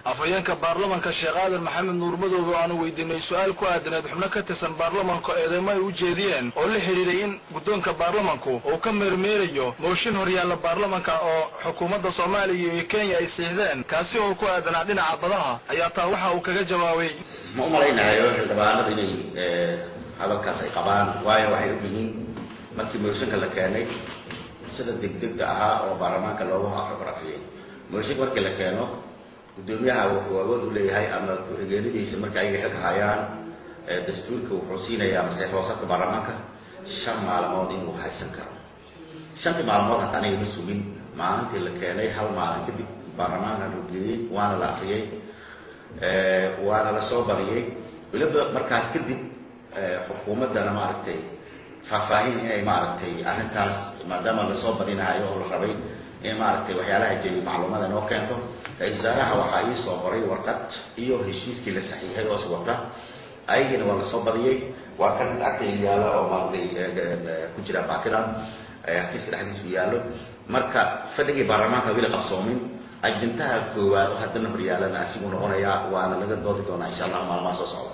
afhayeenka baarlamanka sheekh aadan maxamed nuur madoobe oo aanu weydiinay su-aal ku aadaneed xubno ka tirsan baarlamanka eedeymo ay u jeediyeen oo la xidhiiray in guddoonka baarlamanku uu ka meermeerayo mooshin horyaalla baarlamanka oo xukuumadda soomaaliya iyo kenya ay siixdeen kaasi oo ku aadanaa dhinaca badaha ayaa taa waxa uu kaga jawaabay ma u malaynayo xildhibaanada inay hadalkaas ay qabaan waayo waxay og yihiin markii mooshinka la keenay sida degdegda ahaa oo baarlamaanka loogu raqraqriyay mooshinka markii la keeno guddoomiyaha wuxuu awood u leeyahay ama ku-xigeenadiisa marka ayaga xilka hayaan dastuurka wuxuu siinayaa maseex hoosadka baarlamaanka shan maalmood inuu haysan karo shantii maalmood hata aniga ma sugin maalintii la keenay hal maalin kadib baarlamaanka loo geeyey waana la akriyey waana la soo badiyey weliba markaas kadib xukuumaddana maaragtay faahfaahin inay maaragtay arrintaas maadaama lasoo badinahayo oo la rabay in maaragtay waxyaalaha jeeyay macluumada inoo keento ra-isul wasaaraha waxaa ii soo qoray warqad iyo heshiiskii la saxiixay oo is wata ayagiina waa lasoo badiyey waa kan agtayga yaalla oo maaragtay ku jira baakidan xafiiska dhexdiisa u yaallo marka fadhigii baarlamaanka weli qabsoomin ajintaha koowaad oo haddana horyaalana asigu noqonayaa waana laga doodi doonaa insha allah maalmaha soo socda